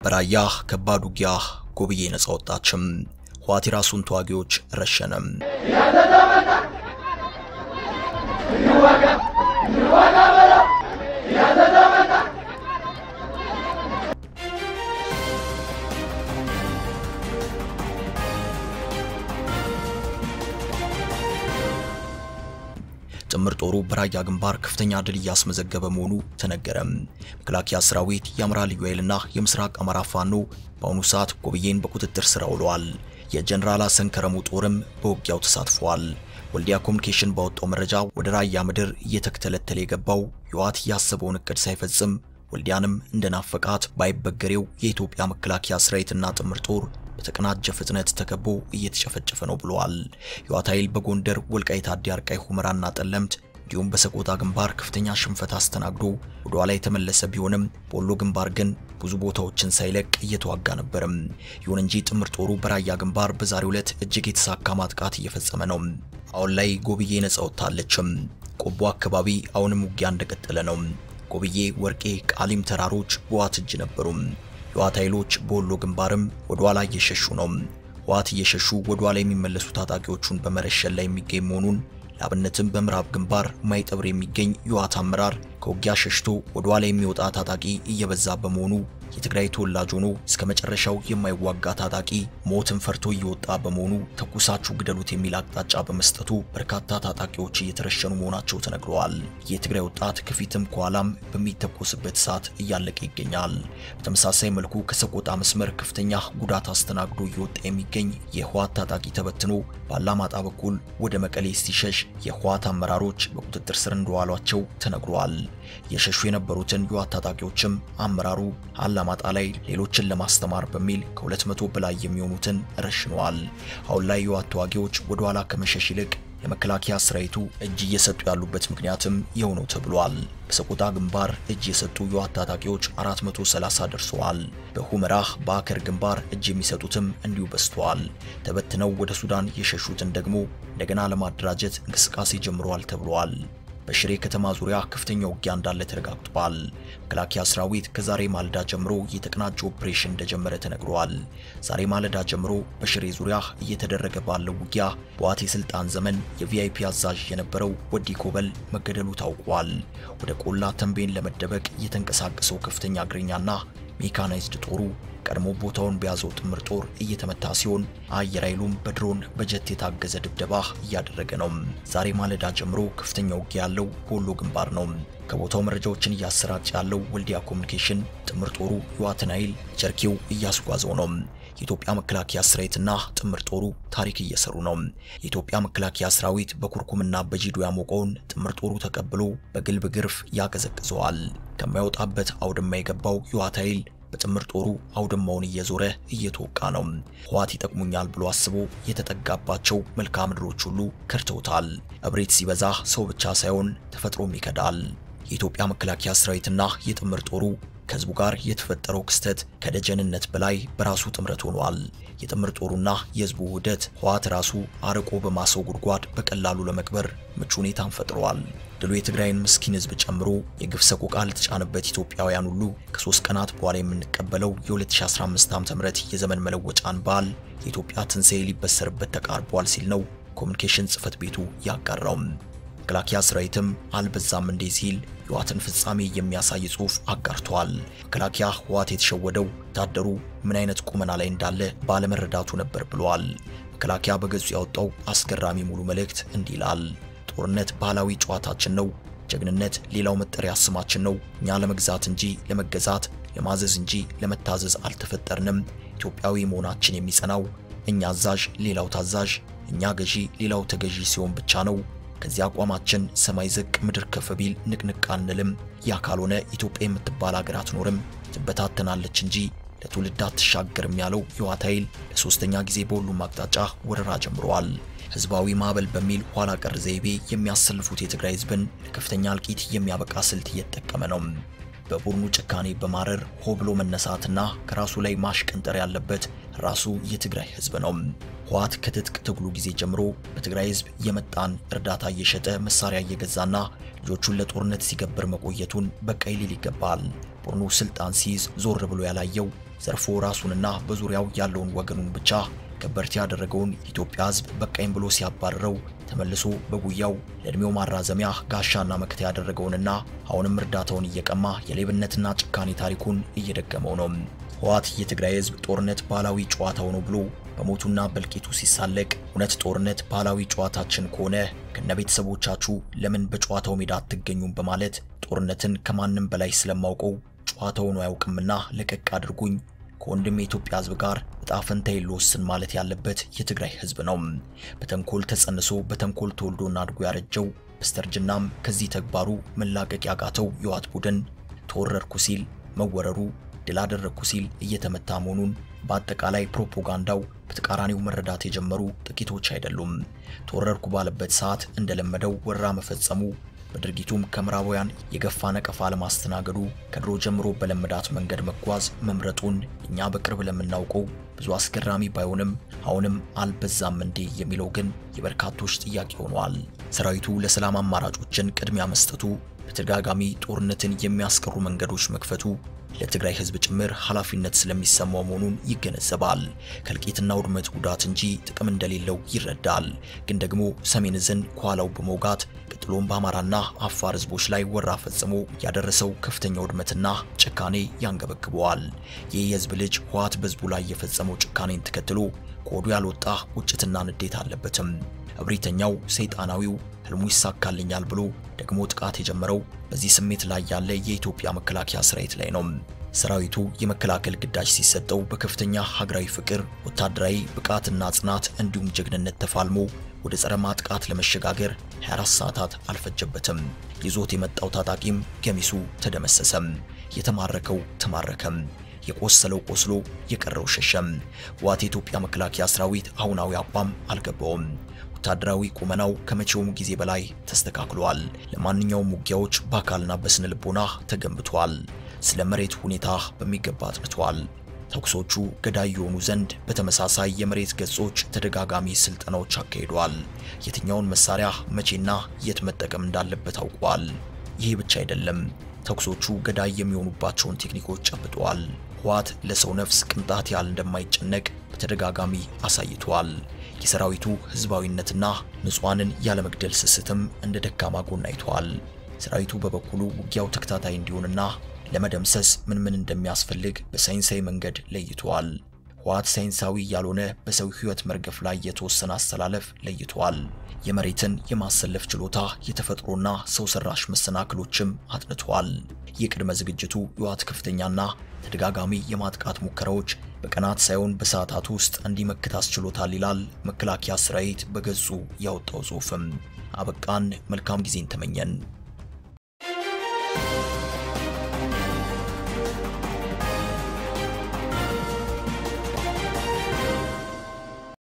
በራያ ከባድ ውጊያ ጎብዬ ነጻ ወጣችም። ህወሓት የራሱን ተዋጊዎች ረሸነም። ጥምር ጦሩ በራያ ግንባር ከፍተኛ ድል እያስመዘገበ መሆኑ ተነገረም። መከላከያ ሰራዊት፣ የአማራ ልዩ ኃይልና የምስራቅ አማራ ፋኖ በአሁኑ ሰዓት ጎብዬን በቁጥጥር ስር አውለዋል። የጀነራል ሀሰን ከረሙ ጦርም በውጊያው ተሳትፈዋል። ወልዲያ ኮሚኒኬሽን ባወጣው መረጃ ወደ ራያ ምድር እየተከተለተለ የገባው ህወሓት ያሰበውን እቅድ ሳይፈጽም ወልዲያንም እንደናፈቃት ባይበገሬው የኢትዮጵያ መከላከያ ሰራዊትና ጥምር ጦር በተቀናጀ ፍጥነት ተከቦ እየተጨፈጨፈ ነው ብለዋል። የህወሓት ኃይል በጎንደር ወልቃይት፣ አዲ አርቃይ፣ ሁመራና ጠለምት እንዲሁም በሰቆጣ ግንባር ከፍተኛ ሽንፈት አስተናግዶ ወደ ኋላ የተመለሰ ቢሆንም በወሎ ግንባር ግን ብዙ ቦታዎችን ሳይለቅ እየተዋጋ ነበርም። ይሁን እንጂ ጥምር ጦሩ በራያ ግንባር በዛሬው ዕለት እጅግ የተሳካ ማጥቃት እየፈጸመ ነው። አሁን ላይ ጎብዬ ነጻ ወጥታለችም። ቆቦ አካባቢ አሁንም ውጊያ እንደቀጠለ ነው። ጎብዬ፣ ወርቄ፣ ቃሊም ተራሮች በህወሓት እጅ ነበሩ። የህወሓት ኃይሎች በወሎ ግንባርም ወደ ኋላ እየሸሹ ነው። ህወሓት እየሸሹ ወደ ኋላ የሚመለሱ ታጣቂዎቹን በመረሸን ላይ የሚገኝ መሆኑን ለአብነትም በምዕራብ ግንባር ማይጠብር የሚገኝ የህወሓት አመራር ከውጊያ ሸሽቶ ወደ ኋላ የሚወጣ ታጣቂ እየበዛ በመሆኑ የትግራይ ተወላጅ ሆኖ እስከ መጨረሻው የማይዋጋ ታጣቂ ሞትን ፈርቶ እየወጣ በመሆኑ ተኩሳችሁ ግደሉት የሚል አቅጣጫ በመስጠቱ በርካታ ታጣቂዎች እየተረሸኑ መሆናቸው ተነግረዋል። የትግራይ ወጣት ከፊትም ከኋላም በሚተኮስበት ሰዓት እያለቀ ይገኛል። በተመሳሳይ መልኩ ከሰቆጣ መስመር ከፍተኛ ጉዳት አስተናግዶ እየወጣ የሚገኝ የህወሓት ታጣቂ ተበትኖ ባላማጣ በኩል ወደ መቀሌ ሲሸሽ የህወሓት አመራሮች በቁጥጥር ስር እንደዋሏቸው ተነግሯል። የሸሹ የነበሩትን የህወሓት ታጣቂዎችም አመራሩ አላማጣ ላይ ሌሎችን ለማስተማር በሚል ከ200 በላይ የሚሆኑትን ረሽነዋል። አሁን ላይ የህወሓት ተዋጊዎች ወደ ኋላ ከመሸሽ ይልቅ የመከላከያ ሰራዊቱ እጅ እየሰጡ ያሉበት ምክንያትም ይኸው ነው ተብሏል። በሰቆጣ ግንባር እጅ የሰጡ የህወሓት ታጣቂዎች 430 ደርሰዋል። በሁመራህ በአከር ግንባር እጅ የሚሰጡትም እንዲሁ በዝተዋል። ተበትነው ወደ ሱዳን የሸሹትን ደግሞ እንደገና ለማደራጀት እንቅስቃሴ ጀምረዋል ተብሏል። በሽሬ ከተማ ዙሪያ ከፍተኛ ውጊያ እንዳለ ተረጋግጧል። መከላከያ ሰራዊት ከዛሬ ማለዳ ጀምሮ የተቀናጀ ኦፕሬሽን እንደጀመረ ተነግሯል። ዛሬ ማለዳ ጀምሮ በሽሬ ዙሪያ እየተደረገ ባለው ውጊያ በህወሓት የስልጣን ዘመን የቪአይፒ አዛዥ የነበረው ወዲ ኮበል መገደሉ ታውቋል። ወደ ቆላ ተንቤን ለመደበቅ የተንቀሳቀሰው ከፍተኛ እግረኛና ሜካናይዝድ ጦሩ ቀድሞ ቦታውን በያዘው ጥምር ጦር እየተመታ ሲሆን አየር ኃይሉም በድሮን በጀት የታገዘ ድብደባ እያደረገ ነው። ዛሬ ማለዳ ጀምሮ ከፍተኛ ውጊያ ያለው በወሎ ግንባር ነው። ከቦታው መረጃዎችን እያሰራጨ ያለው ወልዲያ ኮሚኒኬሽን ጥምር ጦሩ የህወሓትን ኃይል ቸርኪው እያስጓዘው ነው። የኢትዮጵያ መከላከያ ሰራዊትና ጥምር ጦሩ ታሪክ እየሰሩ ነው። የኢትዮጵያ መከላከያ ሰራዊት በኩርኩምና በጂዶ ያሞቀውን ጥምር ጦሩ ተቀብሎ በግልብ ግርፍ ያቀዘቅዘዋል። ከማይወጣበት አውድማ የገባው የህወሓት ኃይል በጥምር ጦሩ አውድማውን እየዞረ እየተወቃ ነው። ህወሓት ይጠቅሙኛል ብሎ አስቦ የተጠጋባቸው መልክዓ ምድሮች ሁሉ ከድተውታል። እብሪት ሲበዛ ሰው ብቻ ሳይሆን ተፈጥሮም ይከዳል። የኢትዮጵያ መከላከያ ሰራዊትና የጥምር ጦሩ ከህዝቡ ጋር የተፈጠረው ክስተት ከደጀንነት በላይ በራሱ ጥምረት ሆኗል። የጥምር ጦሩና የህዝቡ ውህደት ህወሓት ራሱ አርቆ በማሰው ጉድጓድ በቀላሉ ለመቅበር ምቹ ሁኔታን ፈጥሯል። ድሉ የትግራይን ምስኪን ህዝብ ጨምሮ የግፍ ሰቆቃ ለተጫነበት ኢትዮጵያውያን ሁሉ ከሶስት ቀናት በኋላ የምንቀበለው የ2015 ዓ.ም የዘመን መለወጫን በዓል የኢትዮጵያ ትንሣኤ ሊበሰርበት ተቃርቧል ሲል ነው ኮሚኒኬሽን ጽህፈት ቤቱ ያጋራው። መከላከያ ሰራዊትም አልበዛም እንዴ ሲል የህወሓትን ፍጻሜ የሚያሳይ ጽሑፍ አጋርተዋል። መከላከያ ህወሓት የተሸወደው ወታደሩ ምን አይነት ቁመና ላይ እንዳለ ባለመረዳቱ ነበር ብለዋል። መከላከያ በገጹ ያወጣው አስገራሚ ሙሉ መልእክት እንዲህ ይላል። ጦርነት ባህላዊ ጨዋታችን ነው። ጀግንነት ሌላው መጠሪያ ስማችን ነው። እኛ ለመግዛት እንጂ ለመገዛት፣ ለማዘዝ እንጂ ለመታዘዝ አልተፈጠርንም። ኢትዮጵያዊ መሆናችን የሚጸናው እኛ አዛዥ፣ ሌላው ታዛዥ፣ እኛ ገዢ፣ ሌላው ተገዢ ሲሆን ብቻ ነው። ከዚህ አቋማችን ሰማይ ዝቅ ምድር ከፍ ቢል ንቅንቅ አንልም። ያ ካልሆነ ኢትዮጵያ የምትባል ሀገር አትኖርም፣ ትበታተናለች እንጂ ለትውልድ አትሻገርም ያለው የህወሓት ኃይል ለሶስተኛ ጊዜ በሁሉም አቅጣጫ ወረራ ጀምረዋል። ህዝባዊ ማዕበል በሚል ኋላ ቀር ዘይቤ የሚያሰልፉት የትግራይ ህዝብን ለከፍተኛ እልቂት የሚያበቃ ስልት እየተጠቀመ ነው። በቡድኑ ጭካኔ በማረር ሆ ብሎ መነሳትና ከራሱ ላይ ማሽቀንጠር ያለበት ራሱ የትግራይ ህዝብ ነው። ህወሓት ከትጥቅ ትግሉ ጊዜ ጀምሮ በትግራይ ህዝብ የመጣን እርዳታ እየሸጠ መሳሪያ እየገዛና ልጆቹን ለጦርነት ሲገብር መቆየቱን በቃ ሊል ይገባል። ቡድኑ ስልጣን ሲይዝ ዞር ብሎ ያላየው ዘርፎ ራሱንና በዙሪያው ያለውን ወገኑን ብቻ ከበርቴ ያደረገውን የኢትዮጵያ ሕዝብ በቃኝ ብሎ ሲያባረረው ተመልሶ በጉያው ለዕድሜው ማራዘሚያ ጋሻና መከታ ያደረገውንና አሁንም እርዳታውን እየቀማ የሌብነትና ጭካኔ ታሪኩን እየደገመው ነው። ህወሓት የትግራይ ሕዝብ ጦርነት ባህላዊ ጨዋታው ነው ብሎ በሞቱና በእልቂቱ ሲሳለቅ እውነት ጦርነት ባህላዊ ጨዋታችን ከሆነ ከነቤተሰቦቻችሁ ለምን በጨዋታው ሜዳ አትገኙም? በማለት ጦርነትን ከማንም በላይ ስለማውቀው ጨዋታውን አያውቅምና ለቀቅ አድርጉኝ ከወንድም የኢትዮጵያ ህዝብ ጋር እጣ ፈንታዬን ልወስን ማለት ያለበት የትግራይ ህዝብ ነው። በተንኮል ተጸንሶ በተንኮል ተወልዶና አድጎ ያረጀው በስተርጅናም ከዚህ ተግባሩ መላቀቅ ያቃተው የህወሓት ቡድን ተወረርኩ ሲል መወረሩ፣ ድል አደረግኩ ሲል እየተመታ መሆኑን በአጠቃላይ ፕሮፓጋንዳው በተቃራኒው መረዳት የጀመሩ ጥቂቶች አይደሉም። ተወረርኩ ባለበት ሰዓት እንደለመደው ወረራ መፈጸሙ በድርጊቱም ከምዕራባውያን የገፋ ነቀፋ ለማስተናገዱ ከድሮ ጀምሮ በለመዳት መንገድ መጓዝ መምረጡን እኛ በቅርብ ለምናውቀው ብዙ አስገራሚ ባይሆንም አሁንም አልበዛም እንዴ የሚለው ግን የበርካቶች ጥያቄ ሆኗል። ሰራዊቱ ለሰላም አማራጮችን ቅድሚያ መስጠቱ፣ በተደጋጋሚ ጦርነትን የሚያስቀሩ መንገዶች መክፈቱ ለትግራይ ህዝብ ጭምር ኃላፊነት ስለሚሰማው መሆኑን ይገነዘባል። ከእልቂትና ውድመት ጉዳት እንጂ ጥቅም እንደሌለው ይረዳል። ግን ደግሞ ሰሜን ዕዝን ከኋላው በመውጋት ቀጥሎም በአማራና አፋር ህዝቦች ላይ ወራ ፈጽሞ ያደረሰው ከፍተኛ ውድመትና ጭካኔ ያንገበግበዋል። ይህ የህዝብ ልጅ ህወሓት በህዝቡ ላይ የፈጸመው ጭካኔን ተከትሎ ከሆዱ ያልወጣ ቁጭትና ንዴት አለበትም። እብሪተኛው ሰይጣናዊው ህልሙ ይሳካልኛል ብሎ ደግሞ ጥቃት የጀመረው በዚህ ስሜት ላይ ያለ የኢትዮጵያ መከላከያ ሰራዊት ላይ ነው። ሰራዊቱ የመከላከል ግዳጅ ሲሰጠው በከፍተኛ ሀገራዊ ፍቅር፣ ወታደራዊ ብቃትና ጽናት እንዲሁም ጀግንነት ተፋልሞ ወደ ጸረ ማጥቃት ለመሸጋገር 24 ሰዓታት አልፈጀበትም። ይዞት የመጣው ታጣቂም ገሚሱ ተደመሰሰም፣ የተማረከው ተማረከም፣ የቆሰለው ቆስሎ የቀረው ሸሸም። ህወሓት የኢትዮጵያ መከላከያ ሰራዊት አሁናዊ አቋም አልገባውም። ወታደራዊ ቁመናው ከመቼውም ጊዜ በላይ ተስተካክሏል። ለማንኛውም ውጊያዎች በአካልና በስነ ልቦና ተገንብቷል። ስለ መሬት ሁኔታ በሚገባ አጥንቷል። ተኩሶቹ ገዳይ የሆኑ ዘንድ በተመሳሳይ የመሬት ገጾች ተደጋጋሚ ስልጠናዎች አካሂዷል። የትኛውን መሳሪያ መቼና የት መጠቀም እንዳለበት አውቋል። ይህ ብቻ አይደለም፣ ተኩሶቹ ገዳይ የሚሆኑባቸውን ቴክኒኮች ጨብጧል። ህወሓት ለሰው ነፍስ ቅንጣት ያህል እንደማይጨነቅ በተደጋጋሚ አሳይቷል። የሰራዊቱ ህዝባዊነትና ንጹሐንን ያለመግደል ስስትም እንደ ደካማ ጎን አይቷል። ሰራዊቱ በበኩሉ ውጊያው ተከታታይ እንዲሆንና ለመደምሰስ ምን ምን እንደሚያስፈልግ በሳይንሳዊ መንገድ ለይቷል። ህወሓት ሳይንሳዊ ያልሆነ በሰው ህይወት መርገፍ ላይ የተወሰነ አስተላለፍ ለይቷል። የመሬትን የማሰለፍ ችሎታ፣ የተፈጥሮና ሰው ሰራሽ መሰናክሎችም አጥንቷል። የቅድመ ዝግጅቱ የህወሓት ከፍተኛና ተደጋጋሚ የማጥቃት ሙከራዎች በቀናት ሳይሆን በሰዓታት ውስጥ እንዲመክት አስችሎታል ይላል መከላከያ ሰራዊት በገጹ ያወጣው ጽሑፍም። አበቃን። መልካም ጊዜን ተመኘን።